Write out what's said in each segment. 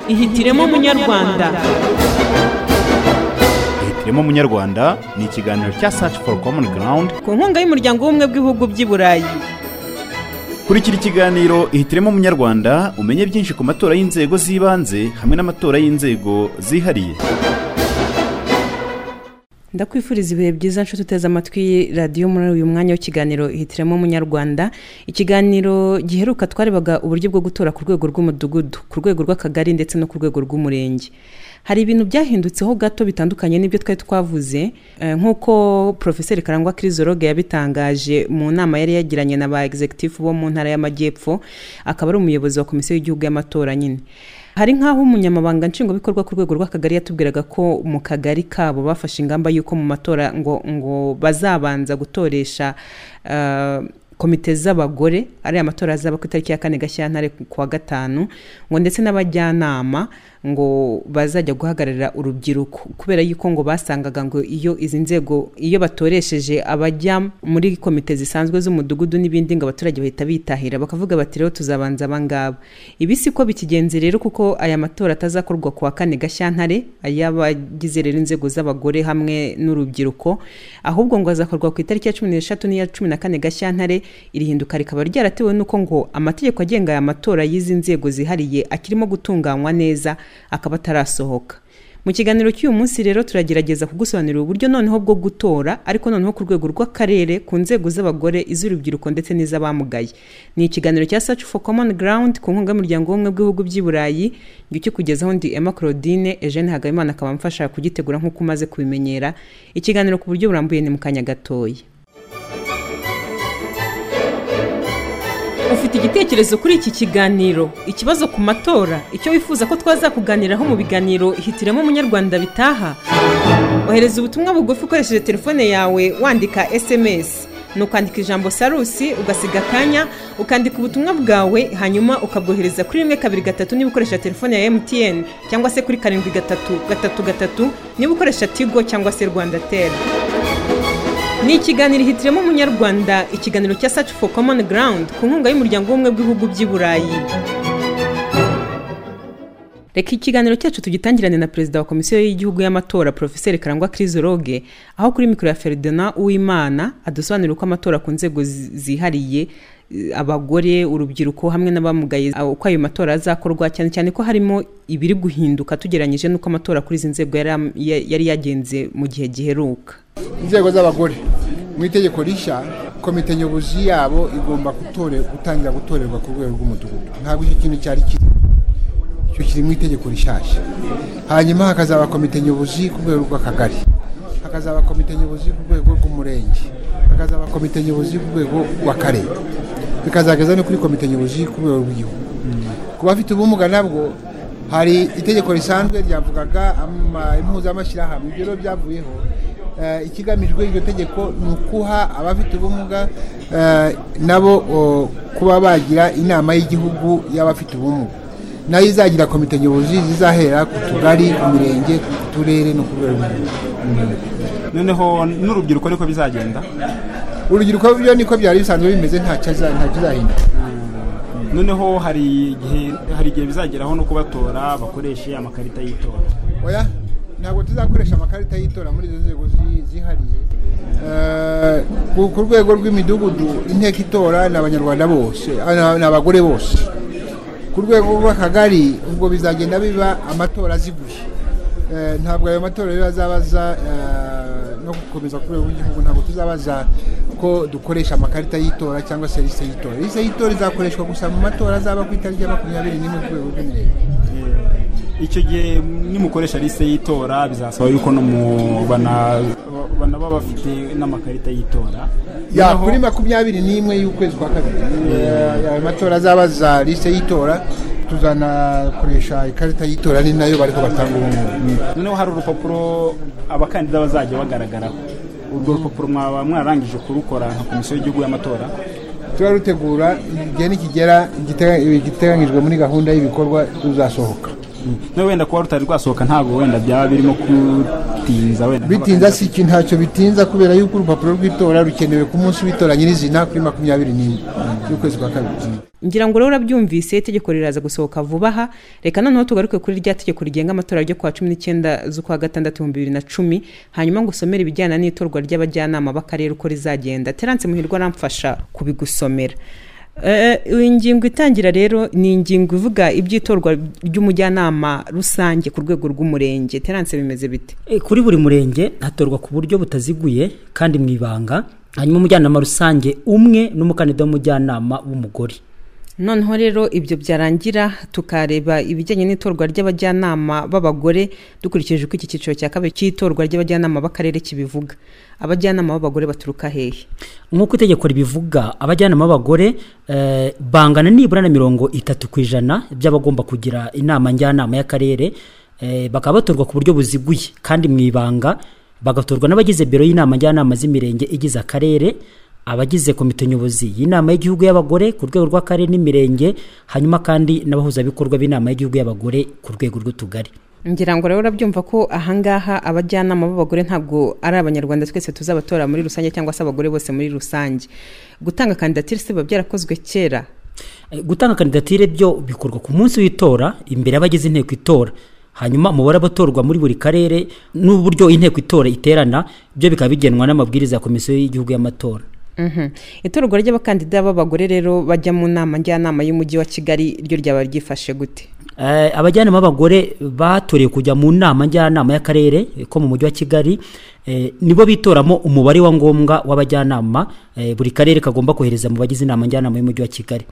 ihitiremo munyarwanda ihitiremo munyarwanda ni ikiganiro cya search for common ground ku nkunga y'umuryango w'ubumwe bw'ibihugu by'i burayi kurikira ikiganiro ihitiremo munyarwanda umenye byinshi ku matora y'inzego z'ibanze hamwe n'amatora y'inzego zihariye ndakwifuriza ibihe byiza nshuti uteze amatwi radiyo muri uyu mwanya w'ikiganiro ihitiremo umunyarwanda ikiganiro giheruka twarebaga uburyo bwo gutora ku rwego rw'umudugudu ku rwego rw'akagari ndetse no ku rwego rw'umurenge hari ibintu byahindutseho gato bitandukanye n'ibyo twari twavuze eh, nk'uko porofeseri karangwa kirizoroge yabitangaje mu nama yari yagiranye na ba egizegitifu bo mu ntara y'amajyepfo akaba ari umuyobozi wa komisiyo y'igihugu y'amatora nyine hari nk'aho umunyamabanga nshingwabikorwa ku rwego rw'akagari yatubwiraga ko mu kagari kabo bafashe ingamba y'uko mu matora ngo ngo bazabanza gutoresha eh, komite z'abagore ariya matora azaba ku itariki ya kane gashyantare ku wa gatanu ngo ndetse n'abajyanama ngo bazajya guhagararira urubyiruko kubera yuko ngo basangaga ngo iyo izi nzego iyo batoresheje abajya muri komite zisanzwe z'umudugudu n'ibindi ngo abaturage bahita bitahira bakavuga bati rero tuzabanza abangaba ibi si ko bikigenze rero kuko aya matora atazakorwa ku wa kane gashyantare ay'abagize rero inzego z'abagore hamwe n'urubyiruko ahubwo ngo azakorwa ku itariki ya cumi n'eshatu n'iya cumi na kane gashyantare iri hinduka rikaba ryaratewe n'uko ngo amategeko agenga aya matora y'izi nzego zihariye akirimo gutunganywa neza akaba atarasohoka mu kiganiro cy'uyu munsi rero turagerageza kugusobanurira uburyo noneho bwo gutora ariko noneho ku rwego rw'akarere ku nzego z'abagore iz'urubyiruko ndetse n'iz'abamugaye ni ikiganiro cya search for common ground ku nkunga y'umuryango w'ubumwe bw'ibihugu by'i burayi ngicyo ukugeza ndi emma claudine eugene hagabimana akaba amfasha kugitegura nk'uko umaze kubimenyera ikiganiro ku buryo burambuye ni mu kanya gatoya ufite igitekerezo kuri iki kiganiro ikibazo ku matora icyo wifuza ko twazakuganiraho mu biganiro hitiremo umunyarwanda bitaha ohereza ubutumwa bugufi ukoresheje telefone yawe wandika sms ni ukwandika ijambo sarusi ugasiga akanya ukandika ubutumwa bwawe hanyuma ukabwohereza kuri rimwe kabiri gatatu niba ukoresha telefone ya mtn cyangwa se kuri karindwi gatatu gatatu gatatu niba ukoresha tigo cyangwa se rwanda tera ni ikiganiro hitiremo umunyarwanda ikiganiro cya search for common ground ku nkunga y'umuryango w'ubumwe bw'ibihugu by'i burayi reka ikiganiro cyacu tugitangirane na perezida wa komisiyo y'igihugu y'amatora porofeseri karangwa kirizoroge aho kuri mikoro ya feridona uwimana adusobanurira uko amatora ku nzego zi- zihariye eh, abagore urubyiruko hamwe n'abamugaye ah, uko ayo matora azakorwa cyane cyane ko harimo ibiri guhinduka tugereranyije n'uko amatora kuri izi nzego yari am- ya- yari yagenze mu gihe giheruka inzego z'abagore mu itegeko rishya komite nyobozi yabo igomba gutore- gutangira gutorerwa ku rwego rw'umudugudu ntabwo icyo kintu cyari kiri icyo kiri mu itegeko rishyashya hanyuma hakazaba komite nyobozi ku rwego rw'akagari hakazaba komite nyobozi ku rwego rw'umurenge hakazaba komite nyobozi ku rwego rw'akarere bikazageza no kuri komite nyobozi ku rwego rw'igihugu ku bafite ubumuga nabwo hari itegeko risanzwe ryavugaga ama- impuzamashyirahamwe ibyo rero byavuyeho Eh, ikigamijwe iryo tegeko ni ukuha abafite ubumuga eh, nabo o, kuba bagira inama y'igihugu y'abafite ubumuga nayo izagira komite nyobozi zizahera ku tugari imirenge ku turere no ku rwego rw'igihugu noneho n'urubyiruko niko bizagenda urubyiruko byo niko byari bisanzwe bimeze nta kizahinduka noneho hari igihe hari igihe bizageraho no kubatora bakoreshe amakarita y'itora oya ntabwo tuzakoresha amakarita y'itora muri izo nzego zi- zihariye Eh, ku ku rwego rw'imidugudu inteko itora ni abanyarwanda bose ah, ni abagore bose ku rwego rw'akagari ubwo bizagenda biba amatora aziguye Eh, ntabwo ayo matora rero azabaza eh, no gukomeza ku rwego rw'igihugu ntabwo tuzabaza ko dukoresha amakarita y'itora cyangwa se lise y'itora lise y'itora izakoreshwa gusa mu matora azaba ku itariki ya makumyabiri n'imwe ku rwego rw'imirenge icyo gihe nimukoresha lise y'itora bizasaba yuko no mu bana banaba bafite n'amakarita y'itora ya Noneho- kuri makumyabiri n'imwe y'ukwezi kwa kabiri Eh, ayo matora azaba za lise y'itora tuzanakoresha ikarita y'itora ni nayo bariho batanga ubungubu noneho hari urupapuro abakandida bazajya bagaragaraho urwo rupapuro mwaba mwararangije kurukora nka komisiyo y'igihugu y'amatora turarutegura igihe nikigera igite- igiteganyijwe muri gahunda y'ibikorwa tuzasohoka no wenda kuba rutari rwasohoka ntabwo wenda byaba birimo kutinza wenda bitinza si ikintu ntacyo bitinza kubera yuko urupapuro rw'itora rukenewe ku munsi w'itora nyirizina kuri makumyabiri n'imwe y'ukwezi kwa kabiri ngira ngo rero urabyumvise itegeko riraza gusohoka vuba aha reka noneho tugaruke kuri rya tegeko rigenga amatora ryo kwa cumi n'icyenda z'ukwa gatandatu ibihumbi bibiri na cumi hanyuma ngo usomere ibijyana n'itorwa ry'abajyanama b'akarere uko rizagenda terance muhirwa aramfasha kubigusomera Eh, iyi ngingo itangira rero ni ingingo ivuga iby'itorwa ry'umujyanama rusange ku rwego rw'umurenge terance bimeze bite E, kuri buri murenge hatorwa ku buryo butaziguye kandi mu ibanga hanyuma umujyanama rusange umwe n'umukandida w'umujyanama w'umugore noneho rero ibyo byarangira tukareba ibijyanye n'itorwa ry'abajyanama b'abagore dukurikije uko iki cyiciro cya kabiri cy'itorwa ry'abajyanama b'akarere kibivuga abajyanama b'abagore baturuka hehe nk'uko itegeko ribivuga abajyanama b'abagore eh, bangana nibura na mirongo itatu ku ijana by'abagomba kugira inama njyanama y'akarere eh, bakaba batorwa ku buryo buziguye kandi mu ibanga bagatorwa n'abagize biro y'inama njyanama z'imirenge igize akarere abagize komite nyobozi y'inama y'igihugu y'abagore ku rwego rw'akarere n'imirenge hanyuma kandi n'abahuzabikorwa b'inama y'igihugu y'abagore ku rwego rw'utugari ngira ngo rero urabyumva ko ahangaha abajyanama b'abagore ntabwo ari abanyarwanda twese tuzabatora muri rusange cyangwa se abagore bose muri rusange gutanga kandidatire se biba byarakozwe kera Eh, gutanga kandidatire byo bikorwa ku munsi w'itora imbere y'abagize inteko itora hanyuma umubare abatorwa muri buri karere n'uburyo inteko itora iterana byo bikaba bigenwa n'amabwiriza ya komisiyo y'igihugu y'amatora Mhm. itorwa ry'abakandida b'abagore rero bajya mu nama njyanama y'umujyi wa kigali ryo ryaba ryifashe gute Eh, abajyanama b'abagore batorewe kujya mu nama njyanama y'akarere eh, ko mu mujyi wa kigali eh, nibo bitoramo umubare wa ngombwa w'abajyanama eh, buri karere kagomba kohereza mu bagize inama njyanama y'umujyi wa kigali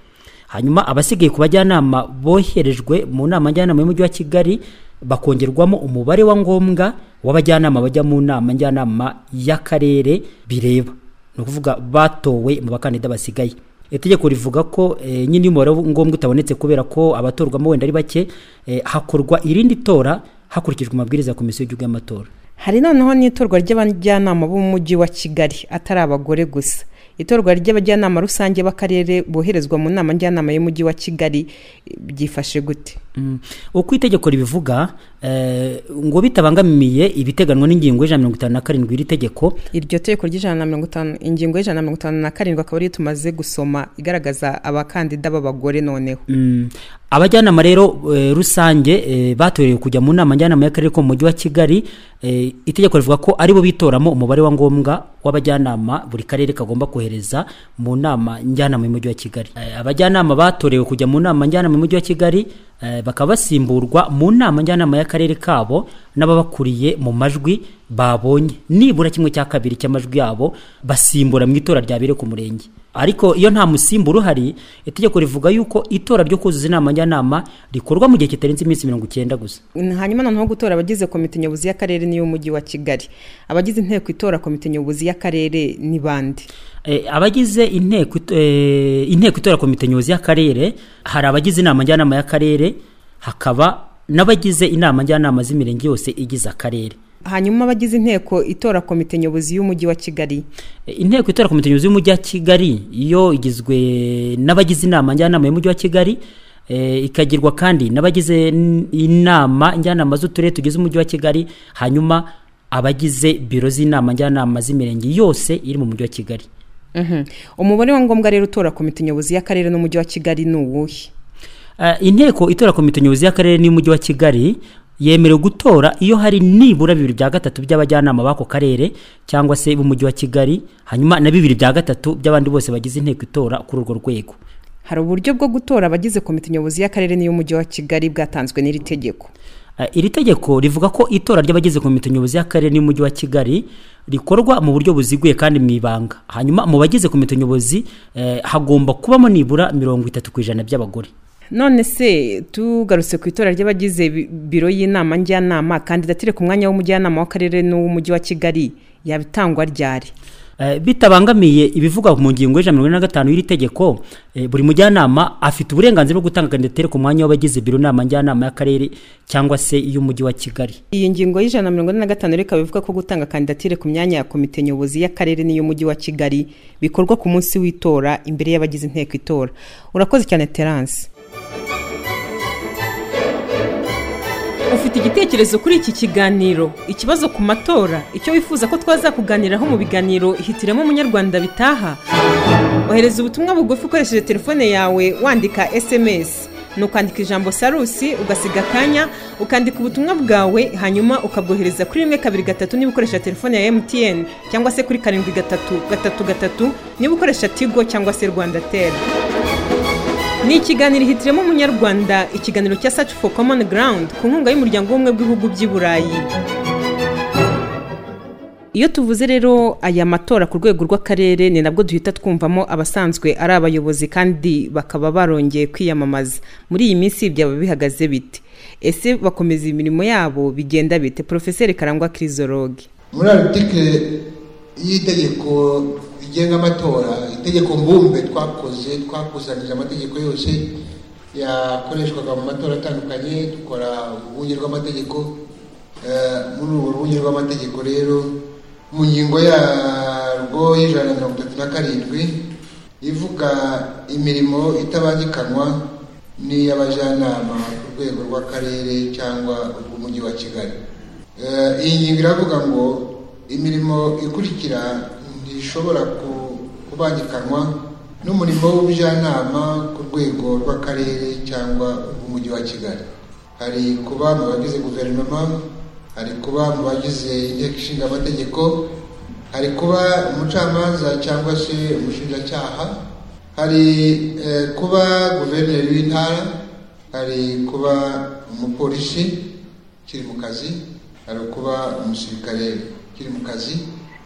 hanyuma abasigaye ku bajyanama boherejwe mu nama njyanama y'umujyi wa kigali bakongerwamo umubare wa ngombwa w'abajyanama bajya mu nama njyanama y'akarere bireba ni ukuvuga batowe mu bakandida basigaye itegeko rivuga ko eh, nyine iyo umubare ngombwa utabonetse kubera ko abatorwamo wenda ari bake eh, hakorwa irindi tora hakurikijwe amabwiriza ya komisiyo y'igihugu y'amatora hari noneho n'itorwa ry'abajyanama b'umujyi wa kigali atari abagore gusa itorwa ry'abajyanama rusange b'akarere boherezwa mu nama njyanama y'umujyi wa kigali byifashe gute Mm. uko itegeko ribivuga eh, ngo bitabangamiye ibiteganwa n'ingingo y'ijana mirongo itanu na karindwi y'iri tegeko iryo tegeko ry'ijana na mirongo itanu ingingo y'ijana na mirongo itanu na karindwi akaba ariyo tumaze gusoma igaragaza abakandida b'abagore noneho Mm. abajyanama rero eh, rusange eh, batorewe kujya mu nama njyanama y'akarere ko mu mujyi wa kigali eh, itegeko rivuga ko aribo bitoramo umubare wa ngombwa w'abajyanama buri karere kagomba kohereza mu nama njyanama y'umujyi wa kigali eh, abajyanama batorewe kujya mu nama njyanama y'umujyi wa kigali eh, bakaba basimburwa mu nama njyanama y'akarere kabo n'ababakuriye mu majwi babonye nibura kimwe cya kabiri cy'amajwi yabo basimbura mu itora ryabereye ku murenge ariko iyo nta musimbura uhari itegeko rivuga yuko itora ryo kuzuza inama njyanama rikorwa mu gihe kitarenze iminsi mirongo icyenda gusa hanyuma noneho gutora abagize komite nyobozi y'akarere n'iy'umujyi wa kigali abagize inteko itora komite nyobozi y'akarere ni bande Eh, abagize inteko it- eh, inteko itora komite nyobozi y'akarere hari abagize inama njyanama y'akarere hakaba n'abagize inama njyanama z'imirenge yose igize akarere hanyuma abagize inteko itora komite nyobozi y'umujyi wa kigali Eh, inteko itora komite nyobozi y'umujyi wa kigali yo igizwe n'abagize inama njyanama y'umujyi wa kigali eh, ikagirwa kandi n'abagize n- inama njyanama z'uturere tugize umujyi wa kigali hanyuma abagize biro z'inama njyanama z'imirenge yose iri mu mujyi wa kigali Mhm. umubare wa ngombwa rero utora komite nyobozi y'akarere n'umujyi wa kigali ni uwuhe Eh, inteko itora komite nyobozi y'akarere n'umujyi wa kigali yemerewe gutora iyo hari nibura bibiri bya gatatu by'abajyanama b'ako karere cyangwa se b'umujyi wa kigali hanyuma na bibiri bya gatatu by'abandi bose bagize inteko itora kuri urwo rwego hari uburyo bwo gutora abagize komite nyobozi y'akarere n'iy'umujyi wa kigali bwatanzwe n'iri tegeko Eh, iri tegeko rivuga ko itora ry'abagize komite nyobozi y'akarere n'umujyi wa kigali rikorwa mu buryo buziguye kandi mu ibanga hanyuma mu bagize komite nyobozi eh, hagomba kubamo nibura mirongo itatu ku ijana by'abagore none se tugarutse ku itora ry'abagize bi- biro y'inama njyanama kandidatire ku mwanya w'umujyanama w'akarere n'uw'umujyi wa kigali yabitangwa ryari Eh, bitabangamiye ibivugwa mu ngingo y'ijana mirongo ine na gatanu y'iri tegeko eh, buri mujyanama afite uburenganzira bwo gutanga kandidatire ku mwanya w'abagize biro nama njyanama y'akarere cyangwa se iy'umujyi wa kigali iyi ngingo y'ijana na mirongo ine na gatanu rero ikaba ivuga ko gutanga kandidatire ku myanya ya komite nyobozi y'akarere n'iy'umujyi wa kigali bikorwa ku munsi w'itora imbere y'abagize inteko itora urakoze cyane terance ufite igitekerezo kuri iki kiganiro ikibazo ku matora icyo wifuza ko twazakuganiraho mu biganiro hitiremo umunyarwanda bitaha ohereza ubutumwa bugufi ukoresheje telefone yawe wandika sms ni ukwandika ijambo sarusi ugasiga akanya ukandika ubutumwa bwawe hanyuma ukabwohereza kuri rimwe kabiri gatatu niba ukoresha telefone ya mtn cyangwa se kuri karindwi gatatu gatatu gatatu niba ukoresha tigo cyangwa se rwanda teri ni ikiganiro hitiremo umunyarwanda ikiganiro cya saci fo komoni garawundi ku nkunga y'umuryango w'ubumwe bw'ibihugu by'i burayi iyo tuvuze rero aya matora ku rwego rw'akarere ni nabwo duhita twumvamo abasanzwe ari abayobozi kandi bakaba barongeye kwiyamamaza muri iyi minsi byaba bihagaze bite ese bakomeza imirimo yabo bigenda bite porofeseri karangwa kirizoroge muri arutike y'itegeko rigenga amatora itegeko mbumbe twakoze twakusanyije amategeko yose yakoreshwaga mu matora atandukanye dukora urwunge rw'amategeko muri urwo rwunge rw'amategeko rero mu ngingo yarwo y'ijana na mirongo itatu na karindwi ivuga imirimo itabangikanywa n'iy'abajyanama ku rwego rw'akarere cyangwa urw'umujyi wa kigali iyi ngingo iravuga ngo imirimo ikurikira ntishobora kubangikanywa n'umurimo w'ubujyanama ku rwego rw'akarere cyangwa urw'umujyi wa kigali hari kuba mu bagize guverinoma hari kuba mu bagize inteko ishinga amategeko hari kuba umucamanza cyangwa se umushinjacyaha hari kuba guverineri w'intara hari kuba umupolisi ukiri mu kazi hari kuba umusirikare ukiri mu kazi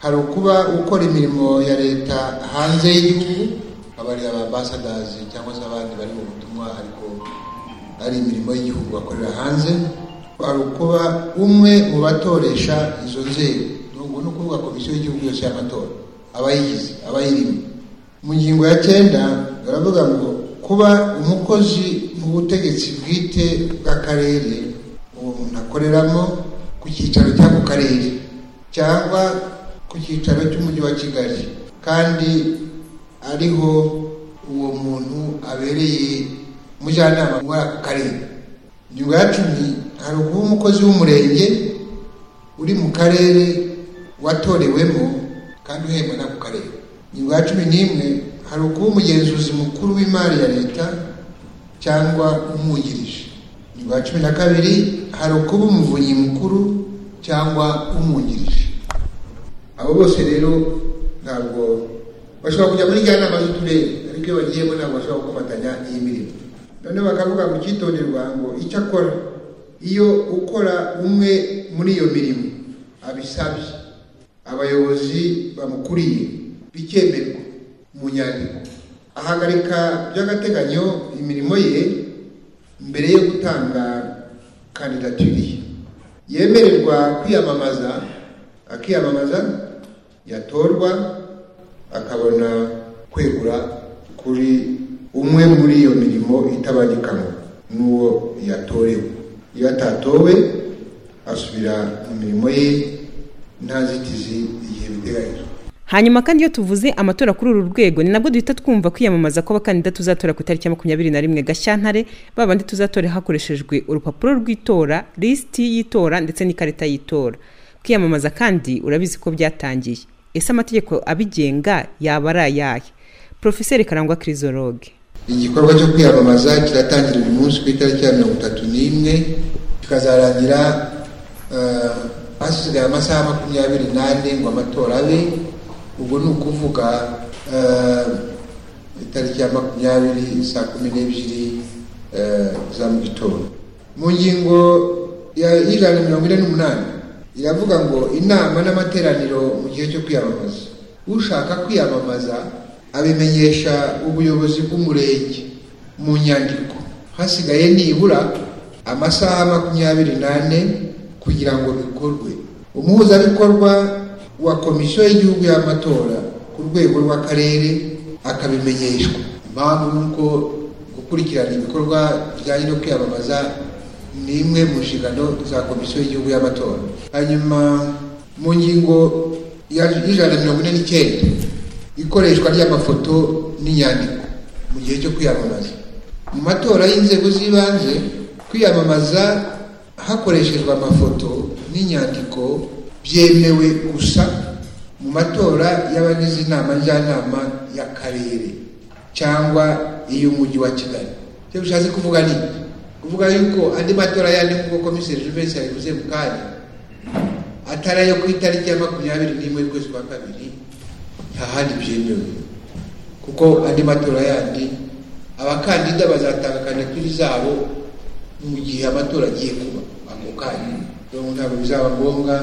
hari ukuba ukora imirimo ya leta hanze y'igihugu abari abambasadazi cyangwa se abandi bari mu butumwa ariko ari imirimo y'igihugu bakorera hanze hari kuba umwe mu batoresha izo nzego ni ukuvuga komisiyo y'igihugu yose y'amatora abayigize abayirimo mu ngingo ya cyenda baravuga ngo kuba umukozi mu butegetsi bwite bw'akarere uwo muntu akoreramo ku cyicaro cya ku karere cyangwa ku cyicaro cy'umujyi wa kigali kandi ariho uwo muntu abereye umujyanama muri ako karere ingingo ya cumi hari ukuba umukozi w'umurenge uri mu karere watorewemo kandi uhembwa n'ako karere ingingo ya cumi n'imwe hari ukuba umugenzuzi mukuru w'imari ya leta cyangwa umwungirije ingingo ya cumi na kabiri hari ukuba umuvunyi mukuru cyangwa umwungirije abo bose rero ntabwo bashobora kujya muri njyanama z'uturere ariko iyo bagiyemo ntabwo bashobora gukomatanya iyi mirimo noneho bakavuga ngo icyitonderwa ngo icyo akora iyo ukora umwe muri iyo mirimo abisabye abayobozi bamukuriye bikemerwa mu nyandiko ahagarika by'agateganyo imirimo ye mbere yo gutanga kandidatire ye yemererwa kwiyamamaza akiyamamaza yatorwa akabona kwegura kuri umwe muri iyo mirimo itabangikanywa n'uwo yatorewe iyo atatowe asubira mu mirimo ye nta zitizi igihe biteganyijwe hanyuma kandi iyo tuvuze amatora kuri uru rwego ni nabwo duhita twumva kwiyamamaza kw'abakandida tuzatora ku itariki ya makumyabiri na rimwe gashyantare babandi tuzatora hakoreshejwe urupapuro rw'itora lisiti y'itora ndetse n'ikarita y'itora kwiyamamaza kandi urabizi ko byatangiye ese amategeko abigenga yaba ari ayahe porofeseri karangwa kirizoroge igikorwa cyo kwiyamamaza kiratangira uyu munsi ku itariki ya mirongo itatu n'imwe kikazarangira hasigaye amasaha makumyabiri n'ane ngo amatora abe ubwo ni ukuvuga itariki ya makumyabiri saa kumi n'ebyiri za mu gitondo mu ngingo y'ijana na mirongo ine n'umunani iravuga ngo inama n'amateraniro mu gihe cyo kwiyamamaza ushaka kwiyamamaza abimenyesha ubuyobozi bw'umurenge mu nyandiko hasigaye nibura amasaha makumyabiri n'ane kugira ngo bikorwe umuhuzabikorwa wa komisiyo y'igihugu y'amatora ku rwego rw'akarere akabimenyeshwa impamvu ni uko gukurikirana ibikorwa bijyanye no kwiyamamaza ni imwe mu nshingano za komisiyo y'igihugu y'amatora hanyuma mu ngingo y'ijana na mirongo ine n'icyenda ikoreshwa ry'amafoto n'inyandiko mu gihe cyo kwiyamamaza mu matora y'inzego z'ibanze kwiyamamaza hakoreshejwe amafoto n'inyandiko byemewe gusa mu matora y'abagize inama njyanama y'akarere cyangwa iy'umujyi wa kigali icyo bishatse kuvuga ni kuvuga yuko andi matora yandi nk'uko komiseri juvensi yabivuze mu kanya atari ayo ku itariki ya makumyabiri n'imwe y'ukwezi kwa kabiri nta handi byemewe kuko andi matora yandi abakandida bazatanga kandidatire zabo mu gihe amatora agiye kuba ako kanya rero ntabwo bizaba ngombwa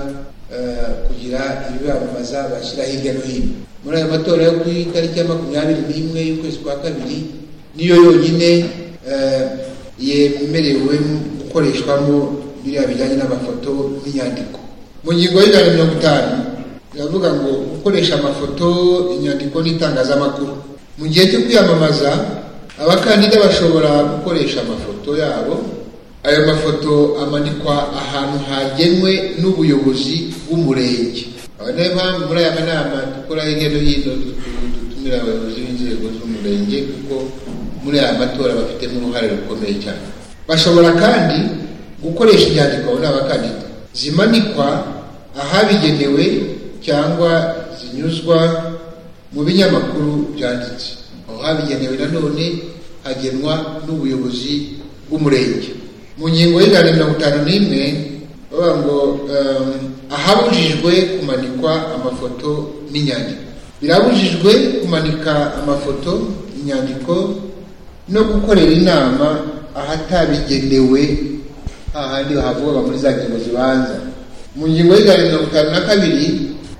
kugira ibibamamaza bashyira hirya no hino muri ayo matora yo ku itariki ya makumyabiri n'imwe y'ukwezi kwa kabiri niyo yonyine yemerewe gukoreshwamo biriya bijyanye n'amafoto n'inyandiko mu ngingo y'ijana na mirongo itanu iravuga ngo gukoresha amafoto inyandiko n'itangazamakuru mu gihe cyo kwiyamamaza abakandida bashobora gukoresha amafoto yabo ayo mafoto amanikwa ahantu hagenwe n'ubuyobozi bw'umurenge aho niyo mpamvu muri aya manama dukora hirya no hino dutumira abayobozi b'inzego z'umurenge kuko muri aya matora bafitemo uruhare rukomeye cyane bashobora kandi gukoresha inyandiko muri abakandida zimanikwa ahabigenewe cyangwa zinyuzwa mu binyamakuru byanditse aho habigenewe nanone hagenwa n'ubuyobozi bw'umurenge mu ngingo y'ijana na mirongo itanu n'imwe bavuga ngo ahabujijwe kumanikwa amafoto n'inyandiko birabujijwe kumanika amafoto inyandiko no gukorera inama ahatabigenewe hahandi havuga muri za ngingo zibanza mu ngingo y'ijana na mirongo itanu na kabiri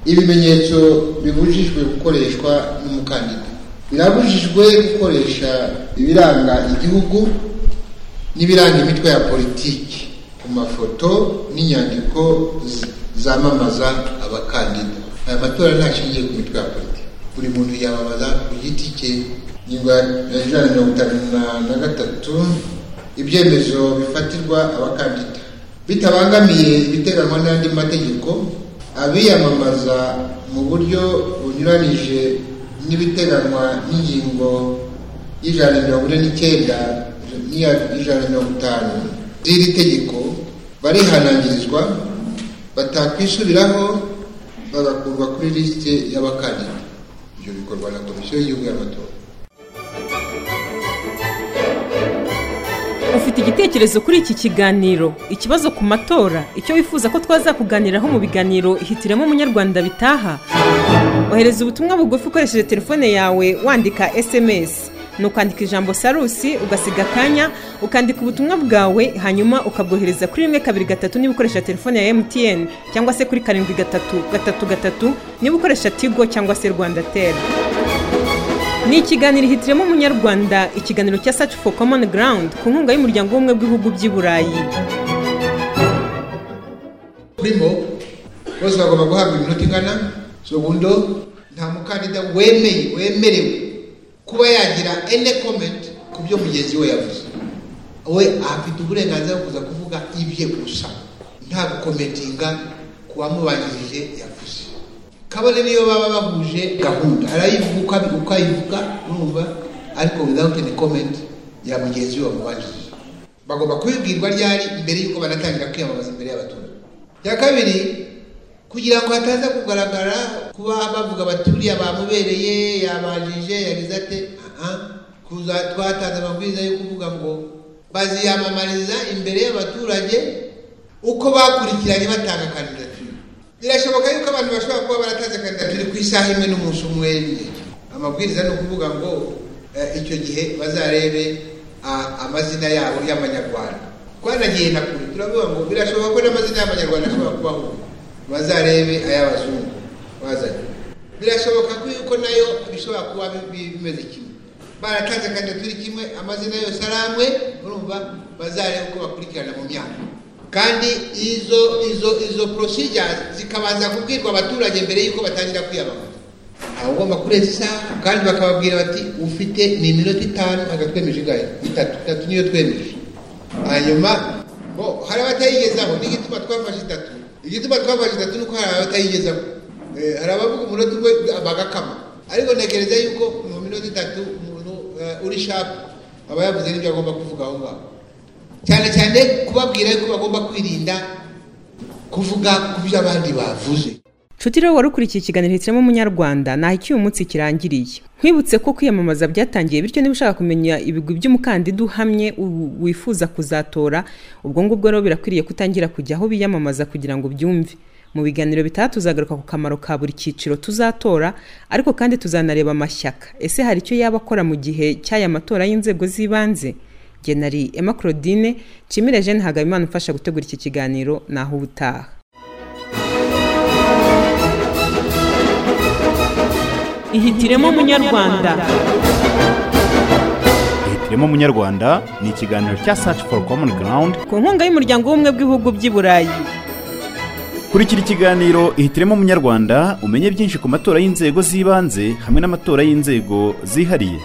ibimenyetso bibujijwe gukoreshwa n'umukandida birabujijwe gukoresha ibiranga igihugu n'ibiranga imitwe ya politiki ku mafoto n'inyandiko zamamaza abakandida aya matora ntashingiye ku mitwe ya politiki buri muntu yamamaza ku giti cye ingingo ya ijana mirongo itanu na gatatu ibyemezo bifatirwa abakandida bitabangamiye ibiteganywa n'andi mategeko abiyamamaza mu buryo bunyuranije n'ibiteganywa n'ingingo y'ijana mirongo ine n'icyenda n'ijana mirongo itanu z'iri tegeko barihanangirizwa batakwisubiraho bagakurwa kuri lisite y'abakandida ibyo bikorwa na komisiyo y'igihugu y'amatora ufite igitekerezo kuri iki kiganiro ikibazo ku matora icyo wifuza ko twazakuganiraho mu biganiro hitiramo umunyarwanda bitaha ohereza ubutumwa bugufi ukoresheje telefone yawe wandika esemesi ni ukandika ijambo sarusi ugasiga akanya ukandika ubutumwa bwawe hanyuma ukabwohereza kuri rimwe kabiri gatatu niba ukoresha telefone ya mtn cyangwa se kuri karindwi gatatu gatatu gatatu niba ukoresha tigo cyangwa se rwanda teri ni ikiganiro hitiremo umunyarwanda ikiganiro cya saci fo komoni garawundi ku nkunga y'umuryango w'ubumwe bw'ibihugu by'i burayi turimo bose bagomba guhabwa iminota ingana zo bundo nta mukandida wemeye wemerewe kuba yagira ene komenti ku byo mugenzi we yavuze we afite uburenganzira bwo kuza kuvuga ibye gusa nta gukometinga ku wamubanjirije yavuze kabone niyo baba bahuje gahunda arayivuga uko ayivuga urumva ariko without any comment ya mugenzi we wamubanjirije bagomba kubibwirwa ryari mbere y'uko banatangira kwiyamamaza imbere y'abaturage ya kabiri kugira ngo hataza kugaragara kuba bavuga baturiye bamubereye yabanjije yagize ate kuza twatanze amabwiriza yo kuvuga ngo baziyamamariza imbere y'abaturage uko bakurikiranye batanga kandidatire birashoboka yuko abantu bashobora kuba baratanze kandidatire ku isaha imwe n'umunsi umwe amabwiriza ni ukuvuga ngo icyo gihe bazarebe amazina yabo y'amanyarwanda twanagiye na kure turavuga ngo birashoboka ko n'amazina y'amanyarwanda ashobora kubaho bazarebe ay'abazungu bazanye birashoboka ko yuko nayo bishobora kuba bimeze kimwe baratanze kandidatire kimwe amazina yose ari amwe urumva bazareba uko bakurikirana mu myaka kandi izo izo izo procedures zikabanza kubwirwa abaturage mbere y'uko batangira kwiyamamaza aho ugomba kurenza isaha kandi bakababwira bati ufite ni iminota itanu agatwemeje ingahe itatu itatu niyo twemeje hanyuma bo hari abatayigezaho n'igituma twafashe itatu igituma twafashe itatu nuko hari abatayigezaho hari abavuga umunota umwe bagakama ariko ntekereza yuko mu minota itatu umuntu uri shapu aba yavuze n'ibyo agomba kuvuga aho ngaho cyane cyane kubabwira yuko bagomba kwirinda kuvuga ku byo abandi bavuze nshuti rero wari ukurikiye ikiganiro hitiramo umunyarwanda ntaho icyuyu munsi kirangiriye nkwibutse ko kwiyamamaza byatangiye bityo niba ushaka kumenya ibigwi by'umukandida uhamye u- wifuza kuzatora ubwo ngubwo rero birakwiriye kutangira kujya aho biyamamaza kugira ngo ubyumve mu biganiro bitaha tuzagaruka ku kamaro ka buri cyiciro tuzatora ariko kandi tuzanareba amashyaka ese hari icyo yaba akora mu gihe cy'aya matora y'inzego z'ibanze jye nari emma claudine nshimire jeanne hagabimana umfasha gutegura iki kiganiro naho ubutaha ihitiremo umunyarwanda hitiremo umunyarwanda ni ikiganiro cya search for common ground ku nkunga y'umuryango w'ubumwe bw'ibihugu by'i burayi kurikira ikiganiro ihitiremo umunyarwanda umenye byinshi ku matora y'inzego z'ibanze hamwe n'amatora y'inzego zihariye